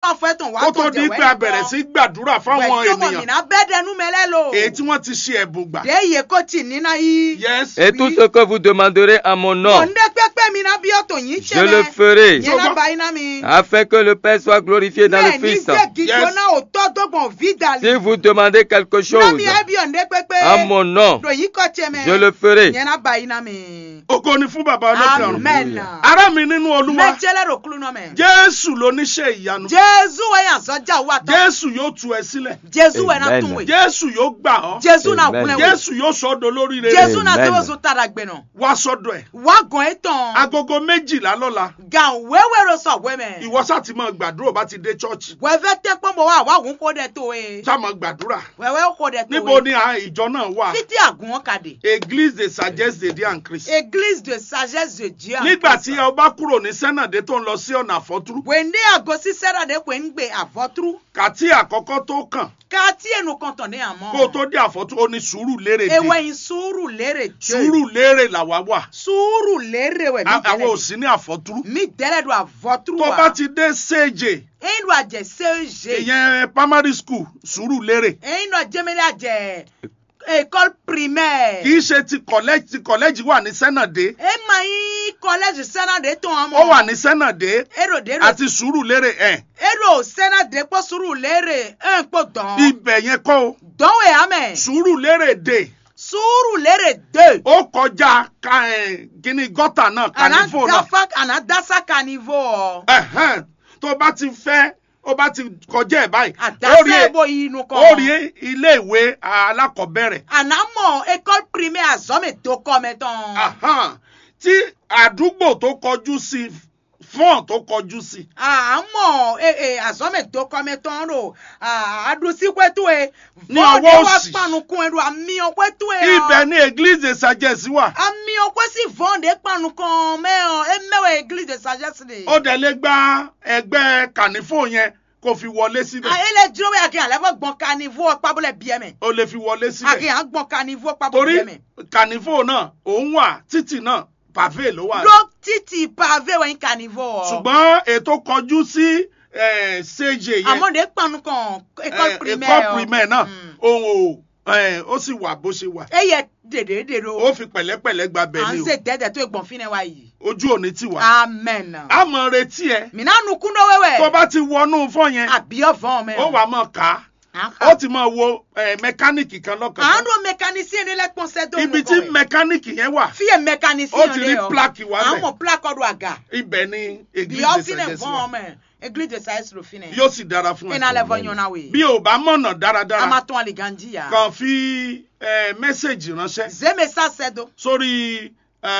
pa fún ẹ̀tàn wá kó tó di pé a bẹ̀rẹ̀ sí gbàdúrà fáwọn ènìyàn mìíràn bẹ́ẹ̀ dẹnu mẹ́lẹ́ lò. èyí tí wọ́n ti ṣe ẹ̀bùn gbà. dé iye kó tì nínú yìí. yes Et tout ce que vous demanderez à mon nom, òǹdé pépé mi náà bí ọ̀tọ̀ yín ṣe je le ferai, yẹn náà bá iná mi. afin que le Père soit glorifié dans le bẹ́ẹ̀ ní Fils. gbẹ̀gì Yes. jóná òótọ́ dọ́gbọ̀n vidal. Si vous demandez quelque náà chose mi ẹ bí òǹdé pépé. à mon nom, lòyìn kọ́ tiẹ̀ mẹ́. je le ferai. yẹn náà bá iná mi. ògo ni fún bàbá olókè ọ̀run. amen. ará mi nínú olúwa mẹ́tẹ́lẹ̀ rò kúlù náà mẹ́. jésù lóníṣẹ́ ìyanu jésù wẹ̀ yàn sọ́jà wà tán. jésù yóò tú ẹ sílẹ̀ jésù wẹ̀ náà Amen. tún wẹ̀. jésù yóò gbà ọ́ jésù náà Amen. kúnlẹ̀ wẹ̀. jésù yóò sọ ọ́ dolórí rere jésù náà Amen. tó oṣù tara gbẹ̀nà. wá sọ́dọ̀ ẹ̀ wá gan ẹ̀ tán. agogo méjìlá lọ́la gan wéwé ro sọ wẹ́mẹ̀. ìwọ sáà ti máa gbàdúrà bá ti dé chọ́ọ̀chì wẹ́fẹ́ tẹ́ pọ́nbọ̀ wá wá òun kó dẹ̀ tó e. sáà máa gbàdúrà wẹ́wẹ́ kó dẹ̀ tó e. níbo ni à- ìjọ náà wà títí àgùn wọn kàdé. église de sagesse de dieu en christ église de sagesse de dieu. nígbà tí ẹ bá kúrò ní sẹ́nàdé tó ń lọ sí ọ̀nà àfọ́túrú wèndé àgọ́ sísẹ́rà dé pé ń gbé àfọ́túrú. kàtí àkọ́kọ́ tó kàn ká tí ẹnu kan tàn ní àmọ́. kó o tó dé àfọ́túrú ó ní sùúrù lérè dé ewé yín sùúrù lérè dé. sùúrù lérè làwa wà sùúrù lérè wẹ̀ mí A- àwọn ò dẹ́lẹ̀ sí ní àfọ́túrú mi dẹ́lẹ̀ do àfọ́túrú tó wa. bá ti dé séje eyín do àjẹ séje. ìyẹn primary school sùúrù lérè eyín do àjẹmẹ́lẹ́ àjẹ école primaire. kì í ṣe ti college ti college wà ní sẹ́nàdé e ma yín collège sẹ́nàdé tó wọn mọ̀. ó wà ní sẹ́nàdé èrò dèrò àti sùúrù lérè ẹ̀ èrò sẹ́nàdé pọ̀ sùúrù lérè ẹ̀ ń pò dán. ibẹ̀ yẹn kọ́ o dánwò ẹ̀ amẹ̀. sùúrù lérè dé sùúrù lérè dé. ó kọjá ka ẹ̀ kíní gọ́tà náà kànífò náà ànádàfà ànádàsá kànífò ọ. Ẹ̀hẹ́n, tó bá ti fẹ́ ó bá ti kọjá ẹ̀ báyìí ó rí àdásá ẹ- ẹ̀bọ inú kan. ó rí ilé ìwé alákọ̀ọ́bẹ̀rẹ̀ ànámọ̀ école primaire àzọ́mẹ̀ tó kọ́ mi tán. Ahán, tí àdúgbò tó kọjú sí fọ́ọ̀n tó kọjú sí àmọ́ àzọ́mẹ̀ tó kọ́ mi tán ro àdùsíkwẹ́tù ẹ̀. Ní ọwọ́ wá òsì. panukun ẹ̀rù àmì ọ̀kwẹ́tù ẹ̀. ibẹ̀ ní église de sagesse wà àmì ọ̀kwẹ́ sì vọ́ǹdé panukun mẹ́hàn ẹ̀ mẹ́wàá église de sagesse de. ó dẹ̀ lè gba ẹgbẹ́ kànífò yẹn kó fi wọlé síbẹ̀ ayẹlẹ dúró bẹ́ẹ̀ kí alẹ́ fọ́ gbọ́n kanivo pabulẹ̀ bíẹ́ mẹ́. ó lè fi wọlé síbẹ̀ àkìyàn gbọ́n kanivo torí pabulẹ̀ bíẹ́ mẹ́. kànífò náà òun wà títì náà pàvé ló wà ló títì pavé wẹ̀yìn kanivo. ṣùgbọ́n ètò kọjú sí eh, séje yẹn àmọ́dé panu kan école eh, primaire. école primaire náà òun ò eh, ó sì wà bó ṣe wà e yẹ dèdè dèdò. ó fi pẹ̀lẹ́pẹ̀lẹ́ gba à bẹ̀ ń ni ṣe dẹ́dẹ̀ tó gbọ̀n fínẹ̀ wa yìí. o ojú òní ti wà amen. á mọ retí ẹ mina nukun dɔ wɛwɛ. tó bá ti wọnú fọ́ yẹn àbíyọ fún mɛ. ó wà mọ̀ ká ó ti mọ wo eh, mẹkáníìkì kan lọ́kàn à ń do mécanicien de la conseil do ibi tí mẹkáníìkì yẹn wà fiye mécanicien ó ti rí plaque wá à ń bẹ̀. mọ plaque do àga. ibẹ̀ ni bíyọ église de fínẹ̀ sagesse fún wà mɛ église de sagesse lo fínẹ̀. yóò sì dára fún ina ẹ lẹ fọ ɲɔna we. bí o bá mọ̀nà a ma dáradára tún aliganji ya. kàn fi eh, mẹ́sẹ̀gì ránṣẹ́ zeme sa sɛdo sórí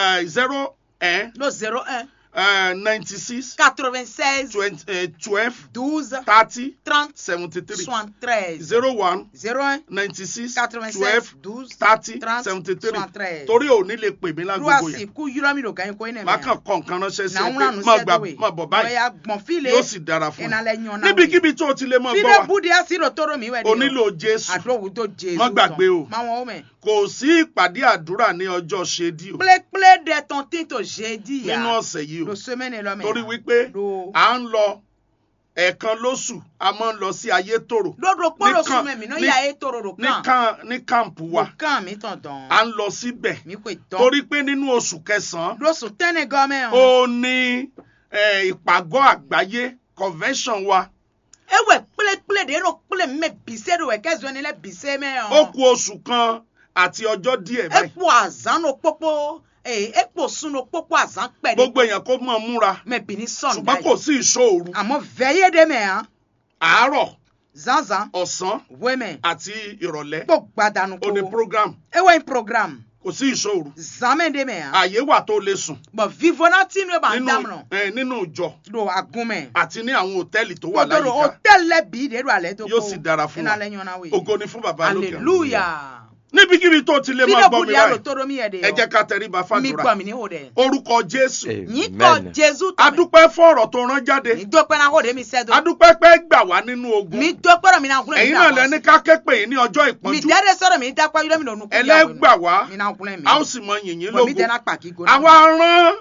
zero no zero un ninety six quatre vingt seize twelve douze thirty trente seventy three soixante treize zero one zero un ninety six quatre vingt twelve seize douze thirty trente seventy three soixante treize. torí ò ní lè pè mí lágbègbè luwasi yẹn ku yúrọ mi ló gan ko ine má kàn kọ nǹkan ránṣẹ́ sí na ẹ ŋuna pé nu má gbà sẹdo we má bọ̀ báyìí ya gbọn file yóò sì dára fún ina ẹ lẹ ɲɔna we níbikíbi tó o ti lè mọ gbọ́ fide wa budi asi ro toro mi wẹ de o nílò jésù àdóhùn tó jésù Má gbàgbé o. máa wọn o mẹ. kò sí ìpàdé àdúrà ní ọjọ́ ṣédí o pléplé de ton tí tó ṣe di ya nínú ọ̀sẹ̀ yìí o lo semaine lọ mẹ. torí wípé lo à ń lọ ẹ̀ẹ̀kan lóṣù a máa ń lọ sí ayétòrò lódò kpọ́dọ̀ Nìkan- sún mẹ́mi náà ní- yà é toro ro ní kàn. kan ní kàǹpù wa wò kàn mí tàn dán. à ń lọ síbẹ̀ mi kò dán. torí pé nínú oṣù kẹsàn-án lóṣù tẹ́nẹ̀ gọ́mẹ̀ hàn. ó ní eh, ìpàgọ́ àgbáyé convention wa ewé pléplé de ro plé mẹ bise do wẹ kẹsàn-án ni lẹ bise mẹ hàn. ó kù oṣù kan àti ọjọ́ díẹ̀ báyìí epo àzán no pópó ee epo sun no pópó àzán pẹ̀ ní. gbogbo èèyàn kó mọ̀ múra mẹ bìíní sọ̀nù ṣùgbọ́n kò sí ìṣòro àmọ́ vẹ́yé de mẹ́ hàn. àárọ̀ zanzan ọ̀sán wẹ́mẹ̀ àti ìrọ̀lẹ́ kó gbadanu ó ní ko. program ewé in programme kò sí ìṣòro zamẹ́ de mẹ́ hàn. àyè wà tó lè sùn bɔn vivona tí inú ẹ bá ń nínú dámọ̀nà eh, nínú ìjọ do agunmɛ àti ní àwọn hòtẹ́ẹ̀lì tó wà kótó do láyìíká hôtel lẹ bí de do alẹ́ tó kó Yóò sì dára fún wa. iná lẹ ɲɔgɔnna we ògo ni fún bàbá lókè ọ̀run. hallelujah níbikíbi tó ti lè máa fídíò gbọ́ mi búdi àrò báyìí tó domi yẹ de ẹ jẹ́ ká tẹríba mi fàdúrà gbọ́ mi ní o dẹ orúkọ jésù yín kọ jésù tó mi adúpẹ́ fún ọ̀rọ̀ tó rán jáde mi dọ́pẹ́ náà kó de mi sẹ́ do adúpẹ́ pé gbà wá nínú ogun mi dọ́pẹ́ rẹ̀ mi náà kúnlẹ̀ mi ẹ̀yin náà lẹni ká ké pè yín ní ọjọ́ mi ìpọ́njú dẹ́rẹ́ sọ̀rọ̀ mi dápẹ́ yúlẹ̀ mi lọ́nu kúnlẹ̀ ẹlẹ́gbà wá mi náà kúnlẹ̀ mi a ó sì mọ yìnyín bọ̀ mi lógo dẹ́ náà pàkí go àwa rán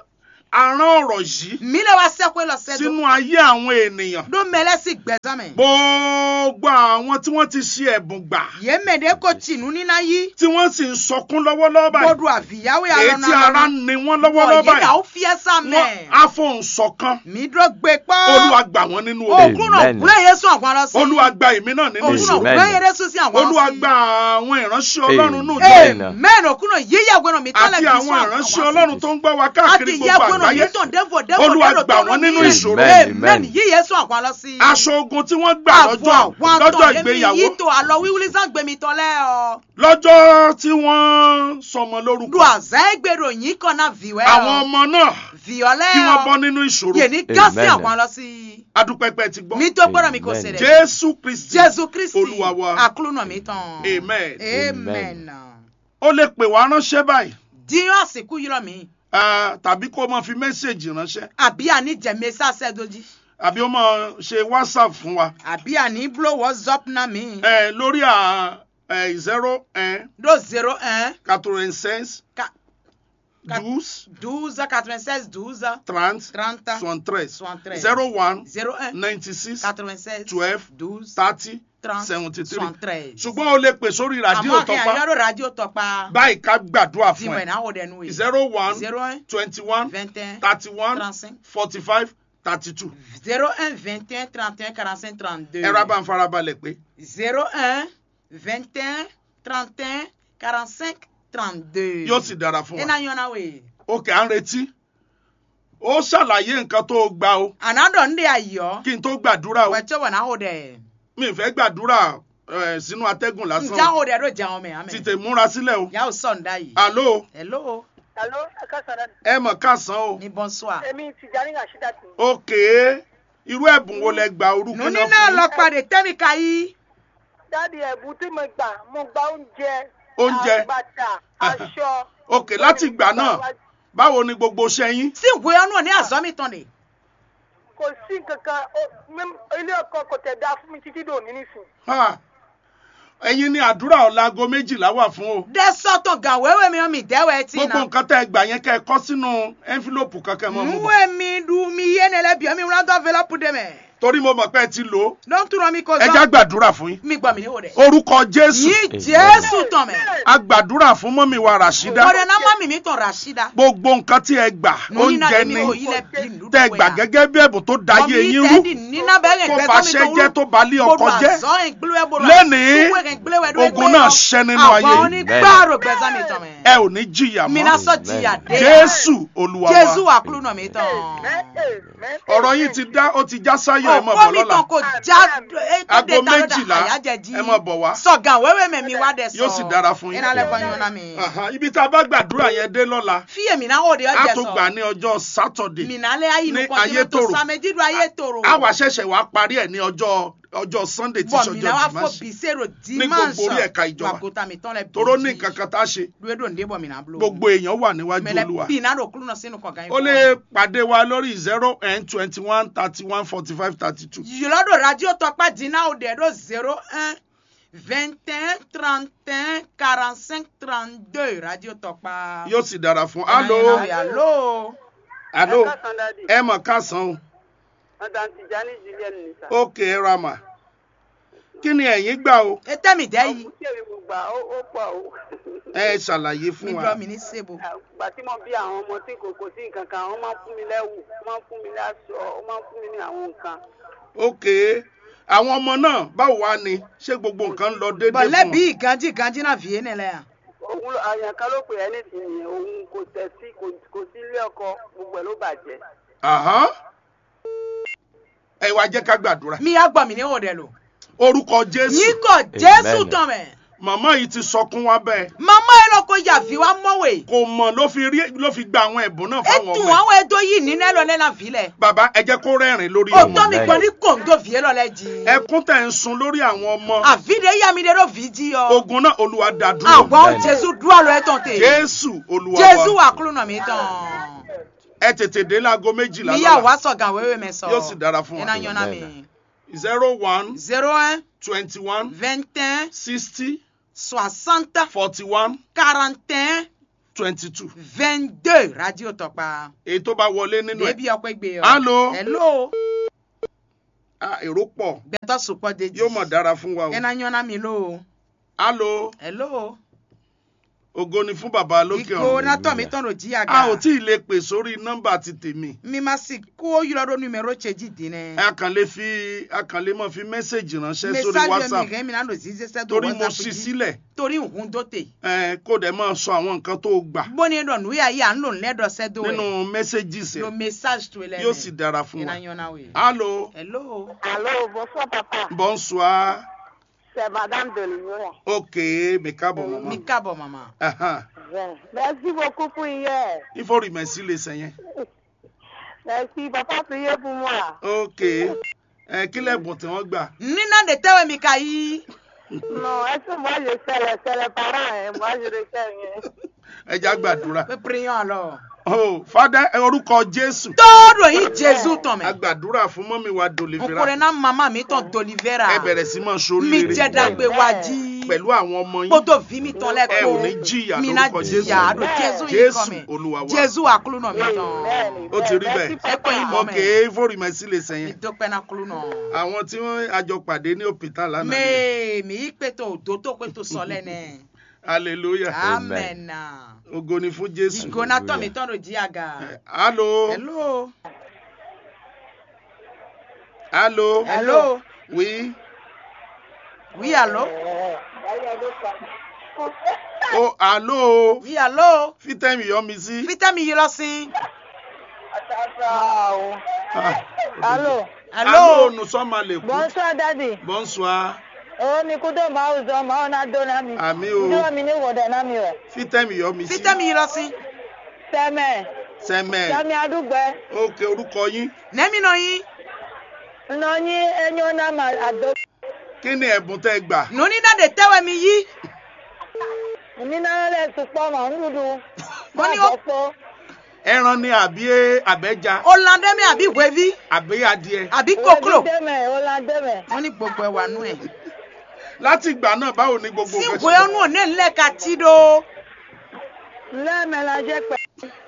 a rán ọ̀rọ̀ yìí mi le wa sẹ́kọ̀ọ́ lọ sẹ́dọ̀ sínú ayé àwọn ènìyàn ló mẹ́lẹ́ sí gbẹ̀zámẹ̀ gbogbo àwọn tí wọ́n ti ṣe ẹ̀bùn gbà yé mẹ́ẹ̀dẹ́ kò tìǹú níná yí tí wọ́n sì ń sọkún lọ́wọ́lọ́wọ́ báyìí gbọdọ̀ àfìyáwó yà èyí lọ́nà tí ara ń ni wọ́n lọ́wọ́lọ́wọ́ yé dà ó báyìí fiẹ́ sàmẹ́ wọ́n á fohùn ṣọ̀kan mi dúró gbé pọ́ olúwa gbà wọ́n nínú o ogun kúrò Amen. kúrò yé sún àwọn lọ sí olúwa gba èmi náà nínú o kúrò ìṣòro Amen. kúrò yé sún sí àwọn lọ sí olúwa gba àwọn ìránṣẹ́ ọlọ́run nù Amen. jẹ́ amen òkúrò yíyá gbọ́dọ̀ mi tọ́lẹ̀ àti bí àwọn sún ìránṣẹ́ ọlọ́run tó ń gbọ́ wa káàkiri àti yẹ gbogbo gbọ́dọ̀ mi àgbáyé tàn dẹ́fọ̀ dẹ́fọ̀ Olúwa dẹ́rọ̀ gbà tó wọ́n lọ nínú ní. ìṣòro. amen Amen. yíyẹ sún àwọn lọ sí. aṣọ ogun tí wọ́n gbà lọ́jọ́ lọ́jọ́ ìgbéyàwó yìí tó àlọ́ wíwúlí sàn gbèmí tọ́lẹ̀ ọ. lọ́jọ́ tí wọ́n sọmọ lórúkọ lu àzá ẹgbẹ̀rún yìí kan náà viwẹ́ ọ. àwọn ọmọ náà viọ́lẹ̀ kí wọ́n bọ́ ọ. nínú ìṣòro yè ní gásì Amen. àwọn lọ sí. adúpẹ́pẹ́ ti gbọ́ mi tó gbọ́dọ̀ mi kò Amen. ṣẹlẹ̀. jésù kristi jésù kristi olúwa wa àkúlùnà mi tán. amen amen. ó lè pè wá ránṣẹ́ báyìí dín àsìkò yìí lọ mi. ah, tàbí kó máa fi mẹ́sẹ̀gì ránṣẹ́ àbí àní jẹ̀mí sàṣẹ́ dojí. àbí ó máa ṣe whatsapp fún wa àbí àní blow whatsapp náà mi. Eh, lórí à zero un do zero un quatre-vingt-seize Ka- Ka- douze douze quatre-vingt-seize douze trente trente soixante-treize soixante-treize zero one zero un ninety-six quatre-vingt-seize twelve douze thirty trente seventy-three soixante-treize. ṣùgbọ́n o lè pè sórí rádíò àmọ́ kí tọpa àyọ̀rọ̀ radio tọpa báyìí ká gbàdúrà fún dìmọ̀ ẹ ìnáwó dẹnu yìí zero one zero un twenty-one vingt un thirty-one trente-cinq forty-five thirty-two zero un vingt un trente un quarante-cinq trente-deux ẹ̀rọ abáǹfarabalẹ̀ pé zero un vingt un trente un quarante-cinq trente-deux. yóò sì dára fún ẹ wa náà yọ̀ náà wẹ̀. òkè à ń retí ó ṣàlàyé nǹkan tó o gbà o ànádọ̀ ń dé ayọ̀ kí n tó gbàdúrà o wẹ̀tsọ̀ wẹ̀ náà wò dẹ̀. mi ì fẹ́ gbàdúrà eh, sínú atẹ́gùn lásán ǹjẹ́ o. àwọn òde ló jẹun mẹ́ àmẹ́. tètè múra sílẹ̀ o yà ó sọ̀ǹda yìí. àló hello Alo, akásara ẹ mọ̀ káàsán o ní bonsoir. èmi Tijani Rasheedat. òkè irú ẹ̀bùn wo lẹ gba orúkọ nùní náà náà fún lọ pàdé tẹ́míkà yìí. Dáàdi ẹ̀bùn tí mo gbà, mo gba oúnjẹ. Oúnjẹ. Bàtà, aṣọ. òkè láti ìgbà náà báwo ni gbogbo iṣẹ́ yín sí ìwé ọ̀nà ní àzọ́mì tán de. Kò sí kankan, ó- mẹ́m- ilé ọkọ kò tẹ̀ dá fún mi títí dòní nísìn. Ha! ẹ̀yin ni àdúrà ọ̀làgọ́ méjìlá wà fún o dẹ sọ́tọ̀ gan wẹ́wẹ́ mi mi dẹ́wẹ́ tí gbogbo na. nǹkan tẹ́ ẹ gbà yẹn kẹ́ ẹ kọ́ sínú ẹ́ńfílòpù kankan mọ́ mo bọ̀ nwe mi du mi yé ne lẹ bi mi wúlò tó fẹlẹ pu de mẹ. torí mo mọ̀ pé ẹ ti lò ó ló ń túnra mi kò ẹ já zọ. gbàdúrà fún yín mi gbọ́ mi ní o dẹ. orúkọ jésù yìí jésù tán mẹ. a gbàdúrà fún mọ́mí wa ràṣídá o de náà má mi mi tán rasida. gbogbo nǹkan tí ẹ gbà nùní náà oúnjẹ mi ni ò yí lẹ bí nùdú tẹ́ ẹ gbà gẹ́gẹ́ bí ẹ̀bùn tó da ayé yín rú tó fàṣẹ jẹ́ tó balẹ̀ ọkọ jẹ́ Lénìí, ogun náà ṣẹ́ nínú ayé àwọn yìí. onígbàrò gbẹ̀sán mi tán mẹ. ẹ ò ní jìyà mi náà mọ́ sọ jìyà dé. jésù olúwa jésù wa wà kúlù náà mi tán. ọ̀rọ̀ yìí ti dá ó ti já sáyọ̀ ẹ mọ̀ ọ̀pọ̀ bọ̀ mi lọ́la tán kò já Aago méjìlá, ẹ máa bọ̀ wá. sọ̀gàn wẹ́wẹ́ mẹ́mi wá dẹ̀ sọ. Yóò sì dára fún yín. iná lẹ́kọ̀ọ́ yín wọn mi. Aha, ibi tá a bá gbàdúrà yẹn dé lọ́la fíyè mi náà ó de a ọjọ́ tó sọ. gbà ní ọjọ́ sátọ̀dé mi náà lé ayé ní inú kan tí mo tó Ayétòrò. sàmẹ́jìdú ayé tòrò. a wà ṣẹ̀ṣẹ̀ wá parí ẹ̀ ní ọjọ́ ọjọ́ sunday tí bọ̀ mi náà wá sọjọ́ fò dimanche bìsẹ́rò gbogbo orí ẹ̀ka ìjọba. wàgùtà mi tán lẹ bí. toró ní nǹkan kan tá a ṣe lóòdò ndé bọ̀ mi náà bulo. gbogbo èèyàn wà níwájú mẹlẹ olúwa bí náà rò kúrú náà sínú kọ̀ọ̀kan yìí. ó lè pàdé wa lórí zero n twenty one thirty one forty five thirty two yìlọ́dọ̀ radio tọpa dínà ó dẹ̀ dó zero un vingt un trente un quarante cinq trente deux radio tọpa. yóò sì dára fún alo alo. alo Akásán dáàdi, ẹ mọ̀ káàsán o Madam Tijani Julian Nisa. ókè ẹ ra mà kí ni ẹ̀yin gbà o ètè mi dẹ́ yìí. Ọ̀pọ̀ tí èmi mo gbà ó ó pọ̀ o. ẹ ṣàlàyé mi fún wa gbọ́ mi ní sebo. Àgbà tí mo bí àwọn ọmọ tí kò kò sí nǹkan kan, wọ́n máa ń fún mi lẹ́wù, wọ́n máa ń fún mi láṣọ, wọ́n máa ń fún mi ní àwọn nǹkan. ókè àwọn ọmọ náà báwo wá ni ṣé gbogbo nǹkan ń lọ déédéé bọ̀lẹ́ fún bí wọn ìgànjì ìgànjì náà fìyé nílẹ̀ yà. Òun ló- àyàn kan ló pè é nísìnyí, òun kò tẹ̀ sí kò- kò sí ilé ọkọ, gbogbo ẹ̀ ló bàjẹ́. Àhán. ẹ wá jẹ́ ká gbàdúrà mi yà gbọ́ mi ní òde lò. orúkọ jésù yìí kò jésù Amen. tán mẹ́. màmá yìí ti sọkún wá bẹ́ẹ̀ màmá yẹn lọ kó yàfi wá mọ́wé. kò mọ̀ ló fi rí ló fi gba àwọn ẹ̀bùn náà fáwọn ètò ọmọ ẹ̀ àwọn ètò yìí ní nẹ́lọ lẹ́nà filẹ̀. bàbá ẹ jẹ́ kó rẹ́rìn lórí ó ọmọ tọ́ mi Amen. gbọ́ ní kòńdó fìyé lọ lẹ́jì. ẹkún tẹ̀ ń sun lórí àwọn ọmọ àfídé yá mi dẹ́rọ fi jí ọ. ogun náà olúwa dá dúró àwọn Amen. jésù dúró lọ ẹ̀ tán tè. jésù olúwa jésù wa wà kúrò náà mi tán. ẹ tètè dé láago méjìlá mi yà lọ́la wá sọ̀gàn wéwé mi sọ. Yóò sì dára fún wa. iná yan náà mi. Amen. zero one zero un twenty one vingt un sixty soixante forty one quarante un twenty two vingt deux radio tọpa èyí tó bá wọlé nínú ẹ̀ débi ọpẹ gbé ọ. Allo? hello. Ah, èrò pọ̀ bẹtọ sopọ deji. yóò mọ̀ dára fún wa o ẹna yànnà mi ló. alo hello. ògo ni fún bàbá lókè ìgò ọ̀run natọ mi tọ̀nà jí àga. a ò tí ì lè pè sórí nọ́mbà ti tèmi mi ma si kó yọrọ numero tseji di nẹ. a kàn lè fi a kàn lè mọ̀ fi mẹ́sẹ̀gì ránṣẹ́ sórí message mi whatsapp rẹ mi náà lò sí ṣẹṣẹ tó torí mo whatsapp ṣí jí. sílẹ̀ torí nkun tó tè. ẹ kó dẹ̀ máa sọ àwọn nǹkan tó gbà bóni dọ̀ nù yà yí à ń lò lẹ́dọ̀ sẹ́dọ̀ ẹ̀. nínú mẹ́sẹ̀gì lo sẹ̀ message tó lẹ́nu. yóò sì dára fún ẹna wa yànnà wẹ̀. alo hello. Allô, bonsoir papa. bonsoir C'est Madame de Lyon. ok mi káàbọ̀ mọ́mọ́ mi káàbọ̀ màmá. Ahan. Merci beaucoup pour hier. il faut remercier les seigneurs Merci, papa, priez pour moi. ok ẹ kí lẹ́bùn tí wọ́n gbà nínà de tẹ́wẹ̀ mi ka yí. Non, est-ce que moi je sais les, c'est les parents, hein? moi je ne sais rien. ẹ já gbàdúrà pé prions alors. oh fada orúkọ jésù tóóró yìí jésù tán a mẹ́. gbàdúrà fún mọ́mí wa dolivera nkùnrin náà màmá mi tán dolivera. ẹ bẹ̀rẹ̀ sí máa mi ṣoríire jẹ́ dàgbé wájí. pẹ̀lú àwọn ọmọ yín kótó fi mi tán ẹ ò ní lẹ́kọ̀ọ́. jìyà mi náà lórúkọ jésù jìyà àdó jésù yìí jésù kọ́ mi. olúwa wa jésù àkúlù náà mi tán. Amen. Ó ti rí bẹ́ẹ̀. Merci, ẹ pé yín mọ́ ok mẹ́. ìfòrìmẹ̀sí lè mi sẹ́yìn dúpẹ́ náà kúlù náà. àwọn tí wọ́n àjọ pàdé ní òpìtà lánàá ni. mee mi yí pé tó òdó tó pé tó sọ lẹ́nẹ̀. hallelujah amen. ògo ni fún jésù ìgò náà tán mi tán ló jí àga. hallo hello. hallo hello. oui oui allo. oh hallo oui allo. fítẹ́mì yọ mi sí. fítẹ́mì yìí lọ sí. Wow. Ah, Allô, hallo nous sommes à l'écoute bonsoir daddy. bonsoir Oh, mi kudo ma uzo ma ona do na mi. àmì o Ndo mi ni wode na mi we. fítẹ́mì yọ mi sí. fítẹ́mì yìí lọ sí. Seme. sẹ́mẹ̀ Sami adugbe. ok orúkọ yín nẹ́mí náà yín. Nno nyi enyo na ma ado. kí ni ẹ̀bùn tẹ́ gbà. nùní náà de tẹ́wẹ̀ mi yí. Mi na le supo ma ndudu. Mo ní ó- po. ẹran ni àbí àbẹ́ja ọ̀làndẹ́mí àbí wẹ́ví àbí adìẹ. àbí kókòrò. Deme, ola deme. wọ́n ní gbogbo ẹ̀wà nú ẹ̀. láti ìgbà náà báwo ni gbogbo sí nǹkan ìwé ọ̀nù òní ńlẹ̀ ka tí do. Leme la je pe.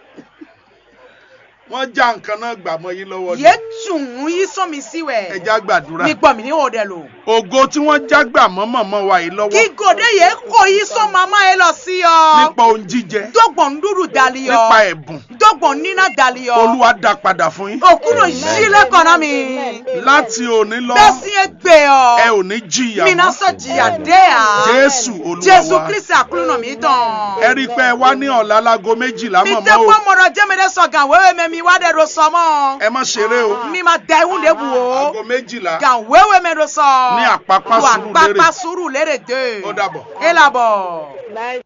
wọ́n já nǹkan náà gbà mọ́ yín lọ́wọ́ ni. yé tùn yí sọ́mi sí wẹ̀. ẹja gbàdúrà. mi gbọ́ mi ní òde lò. ògo tí wọ́n já gbà mọ́ mọ̀mọ́ wa yìí lọ́wọ́. kí gòdè yé kó yí sọ́ màmá yẹn lọ sí ọ. nípa ohun jíjẹ. dọ́gbọ̀n dúdú dali ọ. nípa ẹ̀bùn. dọ́gbọ̀n níná dali ọ. olúwa dá padà fún yín. òkúrò yí lẹ́kọ̀ọ́ náà mi. láti òní lọ bẹ́sí ẹ gbé ọ. ẹ ò ní jìyà mi náà mọ́. sọ jìyà dé à. jésù olúwa jésù wa. kristi àkúrò náà mi tán. ẹ rí i pé ẹ wá ní ọ̀la láago méjìlá mi mọ̀mọ́ tẹ o. kó mọ̀rọ̀ jẹ́mẹ̀dẹ́ sọ̀gàn wéwé mẹ́mi wá dẹ̀ do sọmọ́. ẹ má ṣeré o. mi ma da ehun de bu o. aago méjìlá. gan wéwé mi do sọ. Ní Àpápá Lu Sùúrùlérè. Àpápá Sùúrùlérè dé. Ó dàbọ̀. e labọ̀. Bye.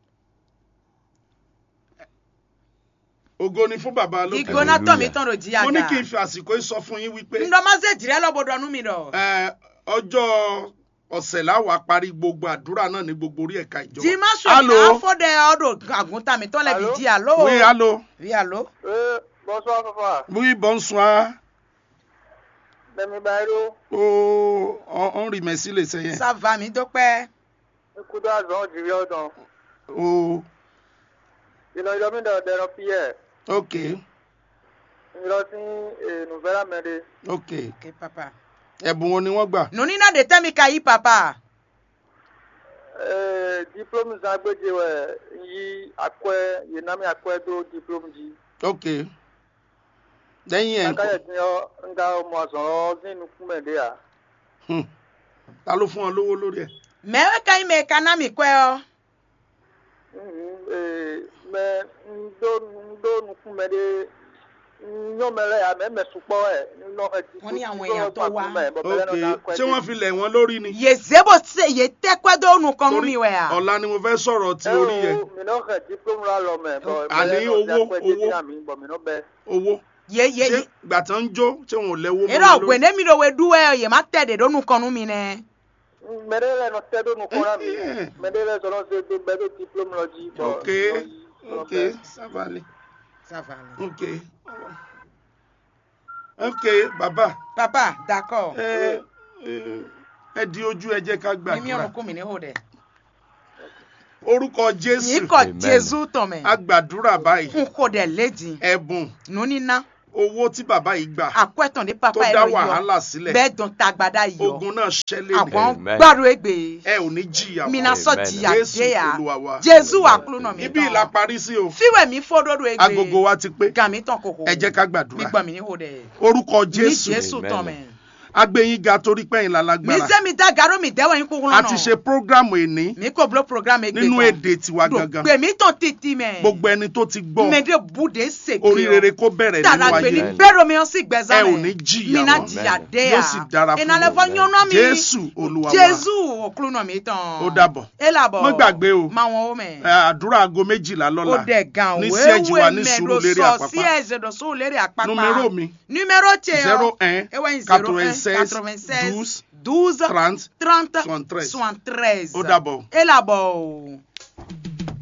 ògo ni fún bàbá lókè. ìgbóná tọ̀ mí tán ló jí mo ní àga. kí n fi àsìkò yìí sọ fún yín wípé ndọ́mọ́sẹ̀ jìrẹ́ lọ́bọ̀dọ̀ nú mi dọ̀. ẹ, ọjọ́ ọ̀sẹ̀ láwàá parí gbogbo àdúrà náà ní gbogbo orí ẹ̀ka ìjọba. jì má sọ Allô? ìyá fọ́dẹ̀ ọ̀dọ̀ àgùntàn mi tán lẹ̀ fi Allô? jí àlọ́. oui allo oui allo. Euh, bonsoir papa. oui bonsoir Demi Bairo. o on remercie le seigneur ça va mi dọ́pẹ́. Ekudo azon jiri odon. o Ìlọ ìlọ mi dọ̀ dẹ̀rọ piyẹ̀. ok Ìlọ sí Nùfẹ́rà mẹ́rin. ok ok papa. ẹ̀bùn wo ni wọ́n gbà. nùní náà de tẹ́ mi ka yí papa. Diplôme zagbeje wẹ̀ yi akɔɛ yenami akɔɛ do diplôme di. ok lẹ́yìn ẹ̀ Akayɛ ńkọ́? ti yɔ nga mɔ azɔn zinu kumɛ de ya. Hmm. ta ló fún ọ lówó lórí ẹ̀. mẹ́wẹ́ ka yín mẹ́ ka ná mi kọ́ ọ. Mɛ ndo ndo nukumɛ de nyɔmɛ lɛ ya mɛ mɛ sukpɔ ɛ nɔ ɛdi. Wọ́n ní àwọn èèyàn tó wá. ok ṣé wọ́n fi lẹ̀ wọ́n lórí ni. yè zebo se yè tẹ́kọ́ dó nu kan nú mi wẹ̀ à. ọ̀la ni mo fẹ́ sọ̀rọ̀ ti orí yẹn Minɔ xɛ diplôme la lɔ mɛ. Àní owó, owó. Minɔ bɛ. owó yè yè ṣé yè. gbà tán ń jó ṣé wọn ò lẹ́wọ́ eré ọ̀gbìn ní mi ló we dú ẹ yè má tẹ̀ dé dó nu kan nú mi nẹ. Mɛ de lɛ nɔ tɛ do nukɔla mi. Eh. Mɛ de lɛ sɔrɔ se do bɛ do diplôme lɔ dzi. bɔn, ok nɔ yi, nɔ ok bɛ. ça va aller ça va là. ok ok bàbá papa d'accord. ẹ ẹ ẹ di ojú ẹ jẹ́ ká mímí gbàdúrà ọ̀run kún mi ní hó dẹ̀. orúkọ yìí jésù kọ Amen. jésù tọmẹ a gbàdúrà báyìí n kò dẹ̀ lédi ẹ̀bùn nùnínà owó tí bàbá yìí gbà àkọ́ẹ̀tàn ní pápá tó dá ẹ̀rọ yọ wàhálà sílẹ̀ bẹ́ẹ̀ dùn tagbada yọ ogun náà ṣẹlẹ̀ àwọn Amen. gbàdúrà ègbè ẹ ò ní jìyà mina mọ́ sọ Amen. jìyà Jésù déyà Olúwa wa. jésù wà kúlù náà mi ibi ìlà tán parí sí o fíwẹ̀ mi fọ́dọ́dọ̀ ègbè agogo wa ti pé gàmí tán kòkò ẹ jẹ́ ká mi gbàdúrà gbọ́ mi ní hó dẹ̀ orúkọ ní jésù jésù Amen. tán mẹ́ agbẹ̀yìn ga torí pẹ́yìn mi lálágbára sẹ́ mi dá gàró mi dẹ́wọ̀ yín kúkú a lọ́nà ti ṣe prógrámù èní mi kò bolo programme ègbè nínú èdè tiwa gangan gbè mí tán títí mẹ́ gbogbo ẹni tó ti gbọ́ mẹ́dẹ̀ bùdé sèké orí rere kó bẹ̀rẹ̀ nínú tàrà gbè ní ayé Amen. bẹ́rẹ̀ mi ó sì gbẹ̀zá ẹ mẹ́ ò ní jìyà mi náà mọ́ jìyà Amen. déyà yóò sì dára fún ìnàlẹ́ fọ́ yín. yánná mi jésù olúwa wa jésù òkúlù náà mi tán Ó dàbọ̀. ẹ làbọ̀ Má gbàgbé o. máa wọn ó mẹ́ Ẹ, àdúrà aago méjìlá ó lọ́la dẹ̀ gan ní siège wa ní mẹ́ ló Sùúrùlérè sọ sí Àpápá ẹ̀sẹ̀ lọ Sùúrùlérè Àpápá numéro mi numéro tẹ ọ zero un ewe zero un quatre-vingt-seize quatre-vingt-seize douze douze trente trente soixante-treize. soixante-treize Ó dàbọ̀. ẹ làbọ̀ o.